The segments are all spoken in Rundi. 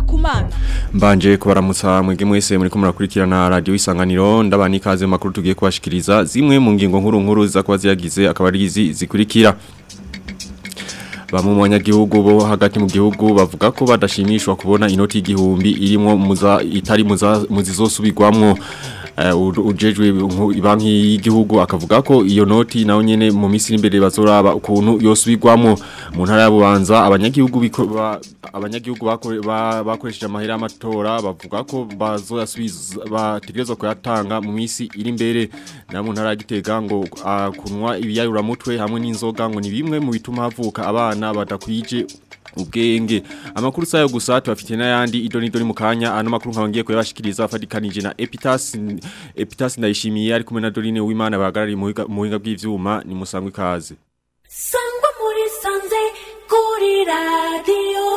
kumana Mbanje kubaramutsa mwege mwese muri ko murakurikirana radio isanganiro ndabani kaze makuru tugiye kubashikiriza zimwe mu ngingo nkuru nkuru za kwa ziyagize akaba ari izi zikurikira Bamwe mu banyagihugu bo hagati mu gihugu bavuga ko badashimishwa kubona inoti y'igihumbi irimo muza itari muza muzizosubirwamwo uh, ujejwe banki y'igihugu akavuga ko iyo noti nayo nyene mu minsi imbere bazoraba ukuntu yosubirwamwo mu ntara ya Bubanza abanyagihugu ba, abanyagihugu bakoresheje amahera y'amatora bavuga ko bazoyasubiza bategerezwa kuyatanga mu minsi iri imbere na mu ntara ya Gitega ngo uh, kunwa ibiyayura mutwe hamwe n'inzoga ngo ni bimwe mu bituma havuka abana badakwije ubwenge amakuru sayo gusa tubafite n'ayandi idoni idoni mu kanya ano makuru nkabangiye kuyabashikiriza afadikanije na Epitas Epitas ndayishimiye ari kumwe na Dorine w'Imana bahagarariye mu buhinga bw'ivyuma ni musangwe ikaze Sangwa muri sanze kuri radio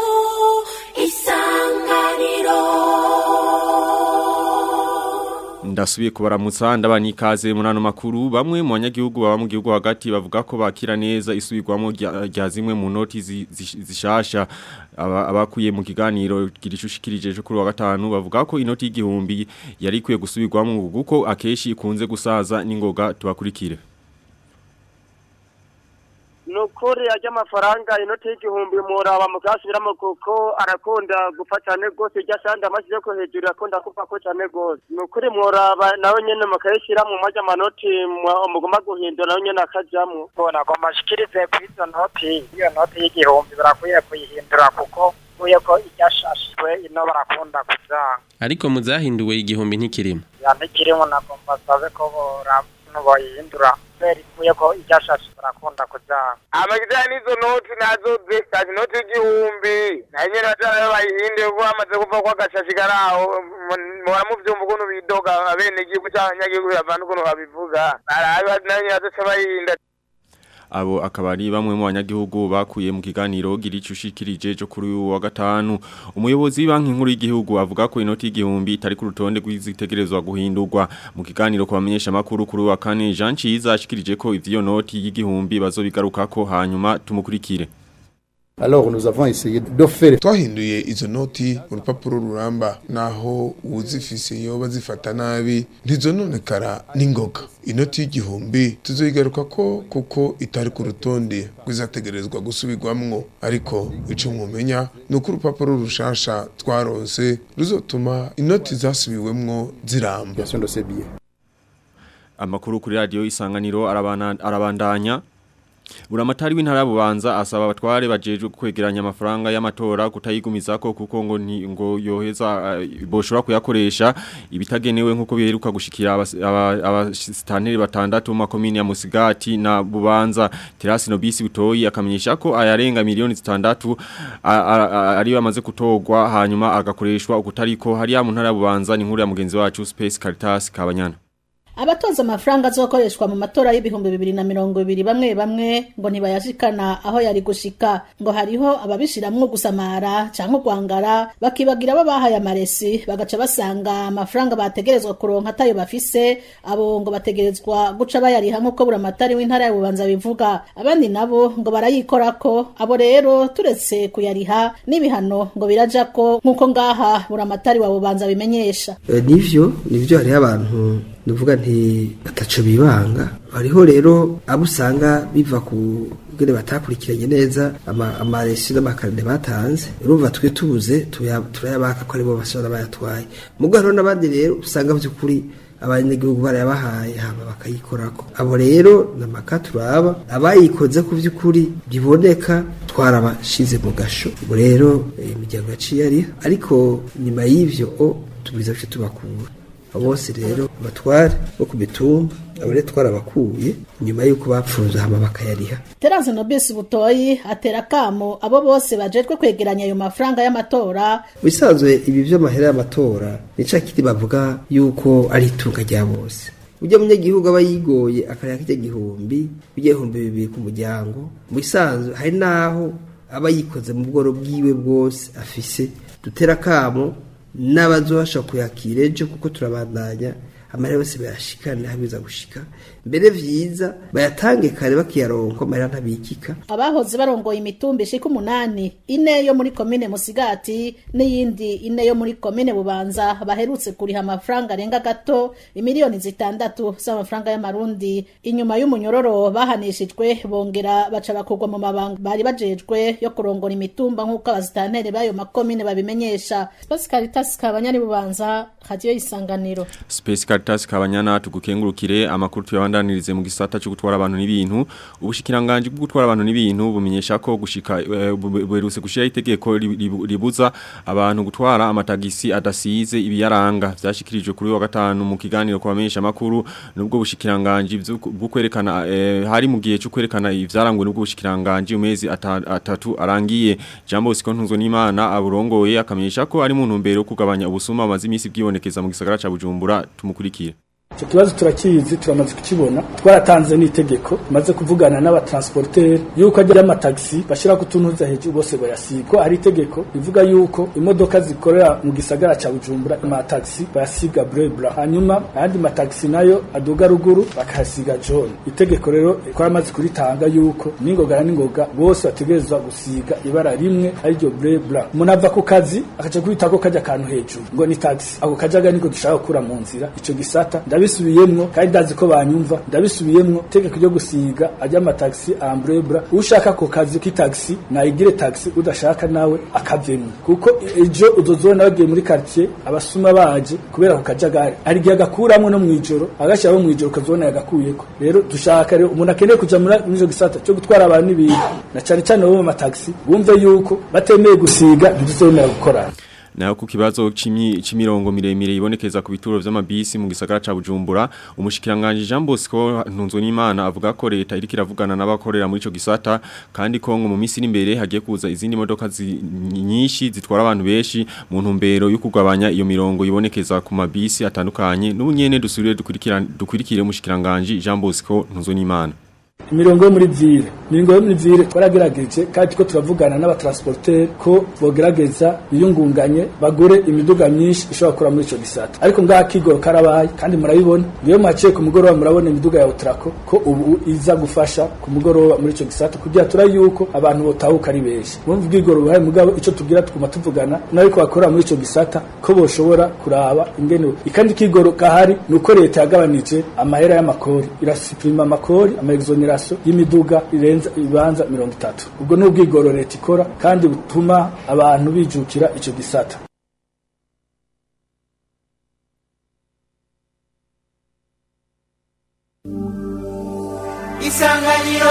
isanganiro Ndasubiye kubaramutsa ndabani ikaze muri ano makuru bamwe mu banyagihugu baba mu gihugu hagati bavuga ko bakira neza isubirwamo rya zimwe mu noti zishasha abakuye mu kiganiro girishushikirije cyo kuri wa gatanu bavuga ko inoti y'igihumbi yari ikwiye gusubirwamo kuko akeshi ikunze gusaza n'ingoga tubakurikire nukuri ajya amafaranga inoti y'igihumbi muraba mukasubiramo kuko arakunda gupfa cyane rwose iryo asandi amashyize ko hejuru akunda kuva ko cyane rwose nukuri muraba nawe nyine mukayishyira mu majya amanoti mugomba guhindura nawe nyine akajyamo ubona ngo mashikirize kuri izo noti iyo noti y'igihumbi barakwiye kuyihindura kuko uye ko iryashashijwe ino barakunda kuzanga ariko muzahinduwe igihumbi ntikirimo ya ntikirimo nagomba sabe ko bora bayihindura kubera ikuye ko iryashashijwe barakunda kuzanga amajyanye n'izo noti nazo zikazi inoti y'igihumbi nayo nyine bajyana bayihinduye kuko bamaze kuva ko agashashi kari aho muhora mubyumva ukuntu bidoga bene igihugu cy'abanyagihugu bavana ukuntu babivuga barabe nayo nyine bazoca bayihinda abo akaba ari bamwe mu banyagihugu bakuye mu kiganiro giricushikirije cyo kuri wa gatanu umuyobozi w'banki nkuru y'igihugu avuga ko inoti y'igihumbi itari ku rutonde rw'izitegerezwa guhindurwa mu kiganiro kubamenyesha makuru kuri wa kane Jean Ciza ashikirije ko ivyo noti y'igihumbi bazobigarukako hanyuma tumukurikire Alors nous avons essayé de faire twahinduye izo noti mu rupapuro ruramba naho uzifise yoba zifata nabi ntizononekara n'ingoga inoti y'igihumbi tuzoyigaruka ko kuko itari ku rutonde rwizategerezwa gusubirwamwo ariko ico mwumenya ni uko urupapuro rushasha twaronse ruzotuma inoti zasubiwemwo ziramba amakuru kuri radio isanganiro arabandanya Buramatari w'intara bubanza asaba abatware bajeje kwegeranya amafaranga y'amatora kutayigumizako kuko ngo ni ngo yoheza uh, boshobora kuyakoresha ibitagenewe nkuko biheruka gushikira abastanteri aba batandatu mu makomine ya Musigati na Bubanza Terasi Nobisi butoyi akamenyesha ko ayarenga miliyoni zitandatu ari bamaze kutogwa hanyuma agakoreshwa ukutariko hari ya mu ntara bubanza ni nkuru ya mugenzi wacu Space Caritas Kabanyana abatoza amafaranga azokoreshwa mu matora y'ibihumbi bibiri na mirongo ibiri bamwe bamwe ngo ntibayashikana aho yari gushika ngo hariho ababishiramwo gusamara canke kwangara bakibagira abo bahaye amaresi bagaca basanga amafaranga bategerezwa kuronka atayo bafise abo ngo bategerezwa guca bayariha nk'uko buramatari w'intara ya bubanza bivuga abandi nabo ngo barayikorako abo rero turetse kuyariha n'ibihano ngo birajako nk'uko ngaha buramatari wa bubanza bimenyesha e, nivyo nivyo hariho abantu nuvuga nti bataco bibanga hariho rero abo usanga biva ku bwene batakurikiranye neza amaresi n'amakarine batanze urumva twe tubuze turayabaka ko aribo bashobora bayatwaye mugo hariho n'abandi rero usanga by'ukuri abanyagihugu barayabahaye hama bakayikorako abo rero namaka turaba abayikoze ku by'ukuri biboneka twarabashize mu gasho ubu rero imiryango yaciye ari ariko nyuma y'ivyo o tubwiza bice tubakura bose rero batware bo ku mitumba abo rero twarabakuye nyuma y'uko bapfunze hama bakayariha Terence Nobisi Butoyi atera kamo abo bose bajejwe kwegeranya ayo mafaranga y'amatora bisanzwe ibi vy'amahera y'amatora nica kiti bavuga yuko ari itunga rya bose ujya munyagihugu aba yigoye akareka kijya gihumbi bijya ibihumbi bibiri ku muryango mu bisanzwe hari naho aba yikoze mu bworo bwiwe bwose afise dutera kamo n'abazobasha kuyakira ejo kuko turabandanya amahera yose bayashikane habiza gushika mbere vyiza bayatange kare bakiyaronka amahera ntabikika abahoze barongoye imitumba ishika umunani ine yo muri komine musigati n'iyindi ine yo muri komine bubanza baherutse kuriha amafaranga arenga gato imiliyoni zitandatu z'amafaranga y'amarundi inyuma y'umunyororo bahanishijwe bongera baca bakurwa mu mabanga bari bajejwe yo kurongora imitumba nk'uko abazitantere b'ayo makomine babimenyesha Space Caritas kabanyari bubanza radio isanganiro Space Caritas kabanyana tugukengurukire amakuru tuyabandanirize mu gisata cyo gutwara abantu n'ibintu ubushikiranganje bwo gutwara abantu n'ibintu bumenyesha ko gushika eh, bu- buherutse gushira itegeko ri- ri- ribuza abantu gutwara amatagisi adasize ibiyaranga vyashikirijwe kuri wa gatanu mu kiganiro kwamenyesha makuru nubwo bushikiranganje bwo kwerekana eh, hari mu gihe cyo kwerekana ivyarangwe nubwo bushikiranganje umezi ata- atatu arangiye Jambo Siko Ntunzo n'Imana aburongoye akamenyesha ko ari mu ntumbero yo kugabanya ubusuma amazi imisi bwibonekeza mu gisagara ca Bujumbura tumukurikire icyo kibazo turakizi turamaze kukibona twaratanze n'itegeko tumaze kuvugana n'abatransporteri yuko ajya amatagisi bashyira ku tuntuza hejuru bose bayasiga ko hari itegeko rivuga yuko imodoka zikorera mu gisagara cya bujumbura amatagisi bayasiga burebura hanyuma ayandi matagisi nayo aduga ruguru bakahasiga jone itegeko rero twaramaze kuritanga yuko n'ingoga na n'ingoga bose bategerezwa gusiga ibara rimwe ariryo burebura umuntu ava ku kazi akaca kubita ko kajya akantu hejuru ngo ni tagisi ako kajaga niko dushaka gukura mu nzira icyo gisata ndabisubiyemwo kandi ndazi ko banyumva ndabisubiyemwo itegeko ryo gusiga ajya amatagisi ambrebra ushaka ku kazi k'itagisi nayigire tagisi udashaka nawe akavemwo kuko ejo uzozona bagiye muri quartier abasuma baje kubera ku kajagari hari igihe agakuramwo no mw'ijoro agashyiraho mw'ijoro ukazibona yagakuyeko rero dushaka rero umuntu akeneye kuja muri muri ico gisata cyo gutwara abantu n'ibintu na cane cane bo mu matagisi bumve yuko batemeye gusiga ntituzemera gukorana Naho ku kibazo c'imi- c'imirongo miremire ibonekeza ku bituro vy'amabisi mu gisagara ca Bujumbura umushikiranganje Jean Bosco Ntunzo n'Imana avuga ko leta iriko iravugana n'abakorera muri ico gisata kandi ko ngo mu misi n'imbere hagiye kuza izindi modoka zi- nyinshi zitwara abantu benshi mu ntumbero yo kugabanya iyo mirongo ibonekeza ku mabisi atandukanye n'ubunyene dusubire dukurikira dukurikire umushikiranganje Jean Bosco Ntunzo n'Imana imirongo yo muri vire imirongo yo muri vire twaragerageje kandi ko turavugana n'abatransporteri ko bogerageza biyungunganye bagure imiduga myinshi ishobora gukora muri ico gisata ariko ngaha kigoro karabaye kandi murabibona iyo mwaciye ku mugoroba murabona imiduga ya utrako ko ubu iza gufasha ku mugoroba muri ico gisata kugira tura yuko abantu botahuka ari benshi mwumva ubwigoro buhari mugabo ico tubwira tukuma tuvugana n'ariko bakorera muri ico gisata ko boshobora kuraba ingene ikandi kigoro gahari ni uko leta yagabanije amahera y'amakori irasuprima amakori amaexoneration y'imiduga irenza ibibanza mirongo itatu ubwo ni ubwigoro leta ikora kandi butuma abantu bijukira ico gisata isanganiro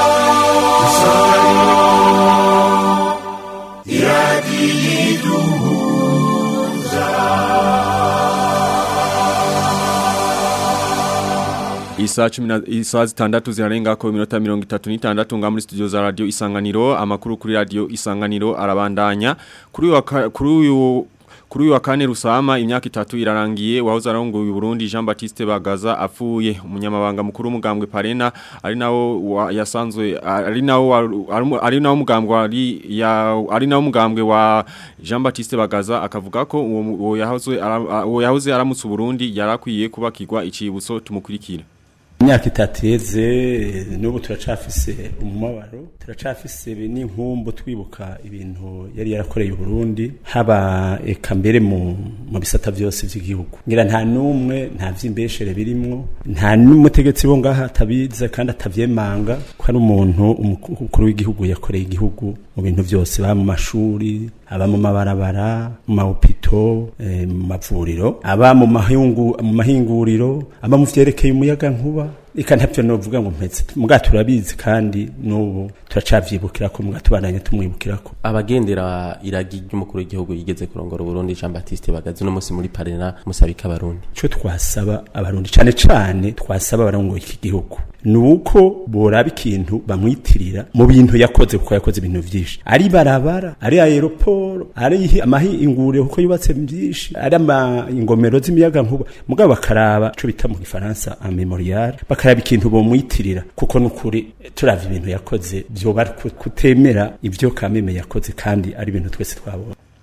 Isa cumi na isa zitandatu zirarenga ko minota mirongo itatu n'itandatu nga muri studio za radio Isanganiro amakuru kuri radio Isanganiro arabandanya kuri uyu wa ka- kuri uyu Kuri uyu wa kane rusama imyaka itatu irarangiye wahoze arongoye Burundi Jean Baptiste Bagaza apfuye umunyamabanga mukuru w'umugambwe Parena ari nawo wa- yasanzwe ari nawo wa- ari mu- ari nawo mugambwe ari ya ari nawo mugambwe wa Jean Baptiste Bagaza akavuga ko uwo mu- uwo yahoze ara- uwo yahoze aramutse Burundi yarakwiye kubakirwa icibutso tumukurikira imyaka itatu yeze n'ubu turacafise umubabaro turacafise n'inkumbu twibuka ibintu yari yarakoreye Burundi haba eka mbere mu mu bisata byose by'igihugu ngira nta numwe nta vy'imbeshere birimwo nta n'umutegetsi bo ngaha atabize kandi atavyemanga ko ari umuntu umukuru w'igihugu yakoreye igihugu mu bintu byose ba mu mashuri aba mu mabarabara mu mahopito eh, mu mavuriro aba mu mahungu mu mahinguriro aba mu vyerekeye umuyaga nkuba ika ntavyo novuga ngo mpetse muga turabizi kandi n'ubu turacavyibukira ko muga tubandanye tumwibukira ko abagendera iragi ry'umukuru w'igihugu yigeze kurongora Burundi Jean Baptiste Bagaza no musi muri Parena musabika abarundi ico twasaba abarundi cane cane twasaba abarongoye iki gihugu nuko boraba ikintu bamwitirira mu bintu yakoze kuko yakoze ibintu vyinshi ari barabara ari aeroport ari amahinguriro kuko yubatse byinshi ari ama ingomero z'imiyaga nkuba mugabo bakaraba co bita mu gifaransa un memorial bakaraba ikintu bomwitirira kuko nukuri turavye ibintu yakoze vyoba ari ku- kutemera ivyo kameme yakoze kandi ari ibintu twese twabona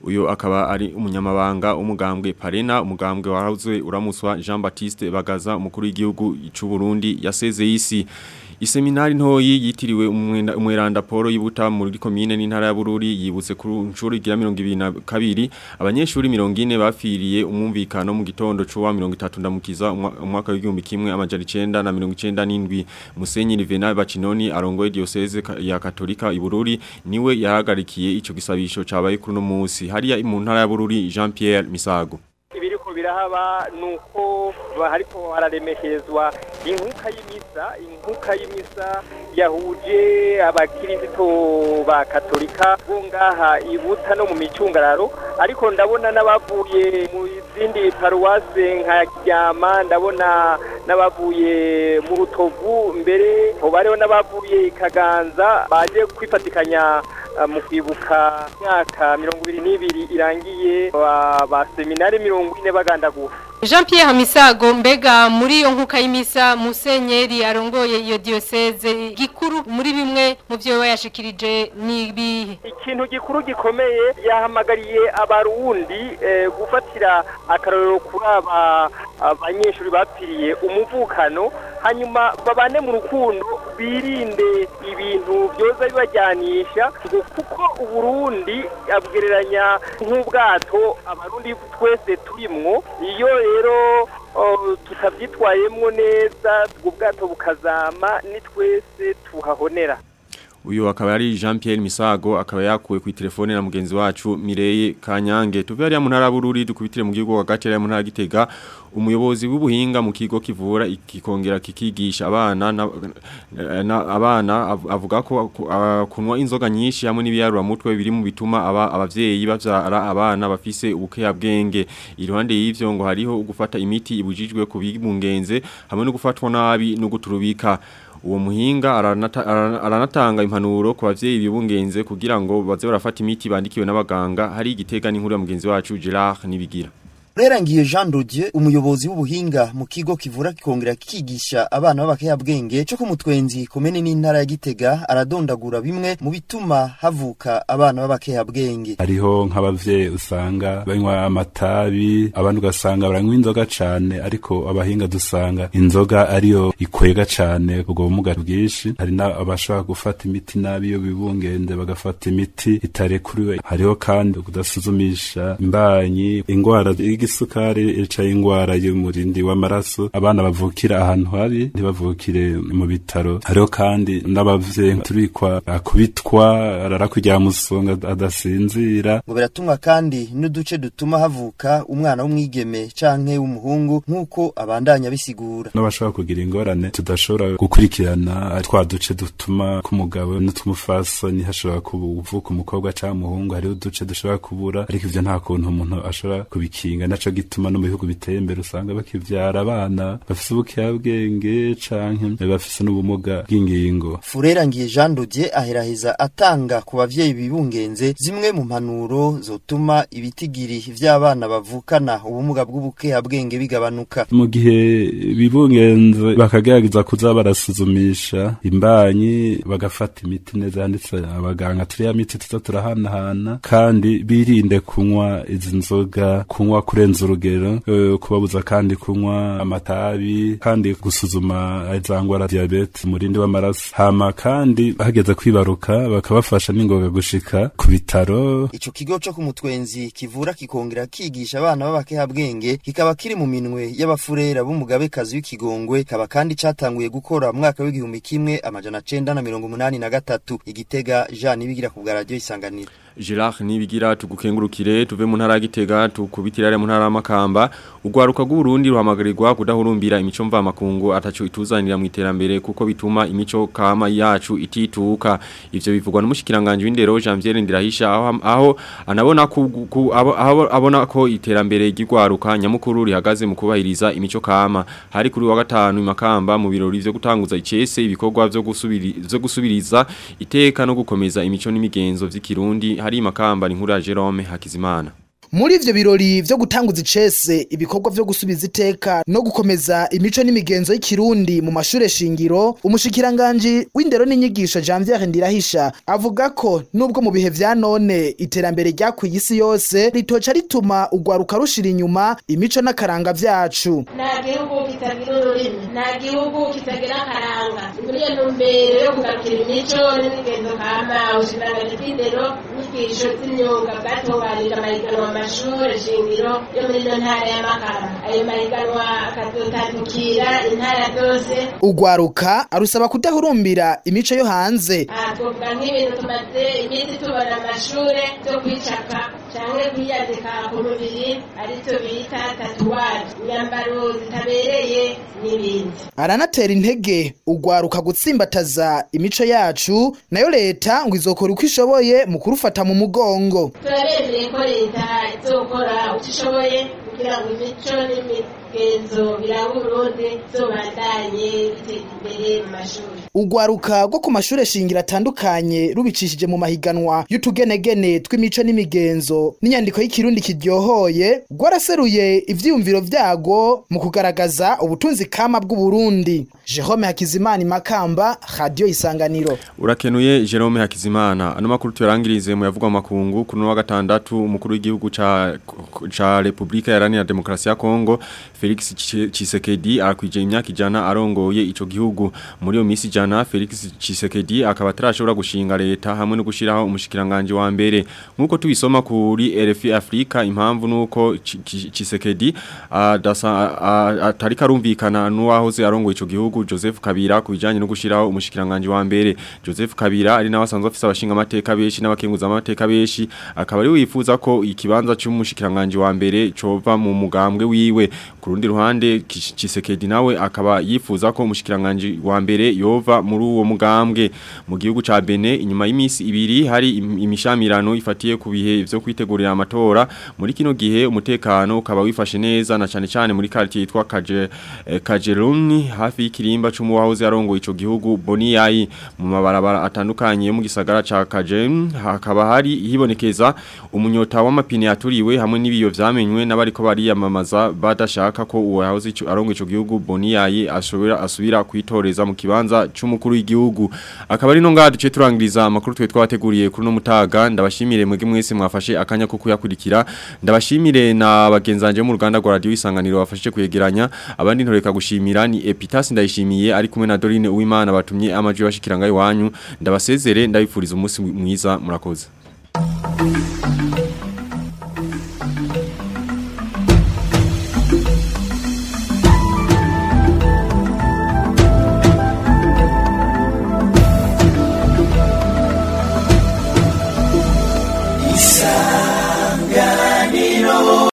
uyo akaba ari umunyamabanga umugambwe Parena umugambwe warazwe uramuswa Jean Baptiste Bagaza umukuru w'igihugu cy'u Burundi yasezeye isi Iseminari ntoyi yitiriwe umweranda Paul yibuta muri komine n'intara ya Bururi yibutse ku nshuro igira 22 abanyeshuri 40 bafiriye umumvikano mu gitondo cyo wa 30 ndamukiza umwaka w'igihumbi kimwe amajana 9 na 97 Musenyi Livena Bacinoni arongoye diocese ya Katolika i Bururi niwe yahagarikiye ico gisabisho cabaye kuri no munsi hariya mu ntara ya Bururi Jean Pierre Misago ibiriko birahaba nuko hariko hararemeshezwa inkuka y'imisa inkuka y'imisa yahuje abakirisito ba katolika bo ngaha ibuta no mu micungararo ariko ndabona n'abavuye mu zindi paruwase nka Kiryama ndabona n'abavuye mu rutovu mbere ho bariho n'abavuye Kaganza baje kwifatikanya mu kwibuka imyaka mirongo ibiri n'ibiri irangiye ba seminari mirongo ine bagandagura Jean Pierre Hamisago mbega muri iyo nkuka y'imisa Musenyeri arongoye iyo diocese gikuru muri bimwe mu byo bayashikirije nibihe ikintu gikuru gikomeye yahamagariye abarundi eh, gufatira akarorero kuri aba abanyeshuri bapfiriye umuvukano hanyuma babane mu rukundo birinde ibintu byoza bibajyanisha ngo kuko uburundi abgereranya nk'ubwato abarundi twese turimwo iyo rero tutabyitwayemo neza ubwo bwato bukazama ni twese tuhahonera uyu akaba ari Jean Pierre Misago akaba yakuwe ku telefone na mugenzi wacu Mireye Kanyange tuve ari mu ntara bururi dukubitire mu gihugu hagati ya mu ntara gitega umuyobozi w'ubuhinga mu kigo kivura ikikongera kikigisha abana na, na abana avuga ko kunwa inzoga nyinshi hamwe n'ibiyarura mutwe biri mu bituma aba abavyeyi bavyara abana bafise ubukeya bwenge iruhande y'ivyo ngo hariho gufata imiti ibujijwe kubibungenze hamwe no gufatwa nabi no guturubika uwo muhinga aranatanga impanuro ku bavyeyi bibungenze kugira ngo baze barafata imiti bandikiwe n'abaganga hari igitega n'inkuru ya mugenzi wacu Gerard nibigira Rerangiye Jean Dodier umuyobozi w'ubuhinga mu kigo kivura kikongera kikigisha abana b'abakeya bwenge cyo ku mutwenzi komene n'intara ya Gitega aradondagura bimwe mu bituma havuka abana b'abakeya bwenge hariho nk'abavyeyi usanga banywa amatabi abandi ugasanga baranywa inzoga cane ariko abahinga dusanga inzoga ariyo ikwega cane ubwo bumuga bwinshi hari n'abashaka gufata imiti nabi iyo bibungenze bagafata imiti itarekuriwe hariho kandi kudasuzumisha imbanyi ingwara igisukari ica ingwara y'umurindi w'amaraso abana bavukira ahantu habi ntibavukire mu bitaro hariho kandi n'abavyeyi turikwa akubitwa arara kujya musonga adasinzira ngo biratumwa kandi n'uduce dutuma havuka umwana w'umwigeme canke w'umuhungu nk'uko abandanya bisigura n'abashobora kugira ingorane tudashobora gukurikirana twa duce dutuma k'umugabo n'utw'umufasoni hashobora kuvuka umukobwa canke umuhungu hariho uduce dushobora kubura ariko ivyo nta kuntu umuntu ashobora kubikinga naco gituma no mu bihugu biteye imbere usanga bakivyara abana bafise ubukiyabwenge canke bafise n'ubumuga bw'ingingo Furera ngiye Jean Dodier aheraheza atanga ku bavyeyi bibungenze zimwe mu mpanuro zotuma ibitigiri vy'abana bavukana ubumuga bw'ubukiyabwenge bigabanuka mu gihe bibungenze bakagerageza kuza barasuzumisha imbanyi bagafata imiti neza yanditse abaganga turiya miti tuza turahanahana kandi birinde kunywa izi nzoga kunywa kurenza urugero kubabuza kandi kunywa amatabi kandi gusuzuma za ngwara diabete umurindi w'amaraso hama kandi hageze kwibaruka bakabafasha n'ingoga gushika ku bitaro ico kigo co ku mutwenzi kivura kikongera kigisha abana b'abakeha bwenge kikaba kiri mu minwe y'abafurera b'umugabekazi w'ikigongwe kaba kandi catanguye gukora mu mwaka w'igihumbi kimwe amajana cenda na mirongo umunani na gatatu igitega Jean Nibigira ku bwa radio isanganiro Gerard nibigira tugukengurukire tuve mu ntara gitega tukubitira mu ntara makamba ugwaruka rw'Urundi ruhamagarirwa kudahurumbira imico mva makungu ataco ituzanira mu iterambere kuko bituma imico kama yacu itituka ivyo bivugwa n'umushikiranganje w'indero Janvier Ndirahisha aho, aho anabona ku, ku abo, aho abona ko iterambere ry'igwaruka nyamukuru rihagaze mu kubahiriza imico kama hari kuri wa gatanu imakamba mu birori vyo gutanguza icese ibikorwa vyo gusubiri vyo gusubiriza iteka no gukomeza imico n'imigenzo vy'ikirundi hari makamba ni nkuru ya Jerome Hakizimana muri ivyo birori vyo gutanguza icese ibikorwa vyo gusubiza iteka no gukomeza imico n'imigenzo y'ikirundi mu mashure shingiro umushikiranganji w'indero n'inyigisho Janvier Ndirahisha avuga ko nubwo mu bihe vya none iterambere ryakwiye isi yose ritoca rituma ugwaruka rushira inyuma imico n'akaranga vyacu nta gihugu kitagira ururimi nta gihugu kitagira akaranga muri iyo ntumbero yo kugarukira imico n'imigenzo kama ubushikiranganji bw'indero inyigisho z'imyuga bwatunganije amahiganwa mu mashure shingiro yo muri ino ntara ya makamba ayo mahiganwa akazotandukira intara zose ugwaruka arusaba kudahurumbira imico yo hanze aha twovuga nk'ibintu tumaze iminsi tubona mu mashure byo kwicapa canke kwiyandika ku mubiri arivyo bita tatuwaje inyambaro zitabereye n'ibindi aranatera intege ugwaruka gutsimbataza imico yacu nayo leta ngo izokora uko ishoboye mu kurufata mu mugongo turabemeye ko leta izokora uko ishoboye kugira ngo imico n'imigenzo biranga urundi zobandanye biteza imbere mu mashuri ugwaruka rwo ku mashure shingiro atandukanye rubicishije mu mahiganwa y'utugenegene tw'imico n'imigenzo n'inyandiko y'ikirundi kiryohoye rwaraseruye ivyiyumviro vyago mu kugaragaza ubutunzi kama bw'uburundi jerome hakizimana makamba radio isanganiro Urakenuye Jerome Hakizimana ano makuru tuyarangirize mu yavugwa makungu kuno wa gatandatu umukuru w'igihugu ca ca Republika Iharanira Demokarasi ya Kongo Felix Tshisekedi akwije imyaka ijana arongoye ico gihugu muri yo misi jana Felix Tshisekedi akaba atarashobora gushinga leta hamwe no gushiraho umushikiranganje wa mbere nkuko tubisoma kuri RFI Afrika impamvu nuko Tshisekedi atari karumvikana nuwahoze arongoye ico gihugu Joseph Kabila kubijanye no gushiraho umushikiranganje wa mbere Joseph Kabila ari nawe asanzwe afise abashinga amateka beshi n'abakenguza amateka beshi akaba ari wifuza ko ikibanza cy'umushikiranganje wa mbere cova mu mugambwe wiwe ku rundi ruhande Tshisekedi nawe akaba yifuza ko umushikiranganje wa mbere yova muri uwo mugambwe mu gihugu ca Benin inyuma y'imisi ibiri hari imishamirano ifatiye ku bihe vyo kwitegurira amatora muri kino gihe umutekano ukaba wifashe neza na cane cane muri quartier yitwa Kaje eh, Kajeruni hafi y'ikirimba c'umuwahoze arongoye ico gihugu Boniyayi mu mabarabara atandukanye yo mu gisagara ca Kajem hakaba hari hibonekeza umunyota w'amapine yaturiwe hamwe n'ibiyo vyamenywe n'abariko bariyamamaza badashaka ko uwo yahoze ico arongoye ico gihugu Boniyayi ashobora asubira kwitoreza mu kibanza c'umukuru w'igihugu akaba ari no ngaha duce turangiriza amakuru twe twabateguriye kuri no mutaga ndabashimire mwege mwese mwafashe akanya ko kuyakurikira ndabashimire na bagenzanje mu ruganda rwa radio isanganiro bafashe kuyegeranya abandi ntoreka gushimira ni Epitas ndayishimiye ari kumwe na Dorine Uwimana batumye amaji bashikiranga iwanyu ndabasezere ndabifuriza umunsi mwiza murakoze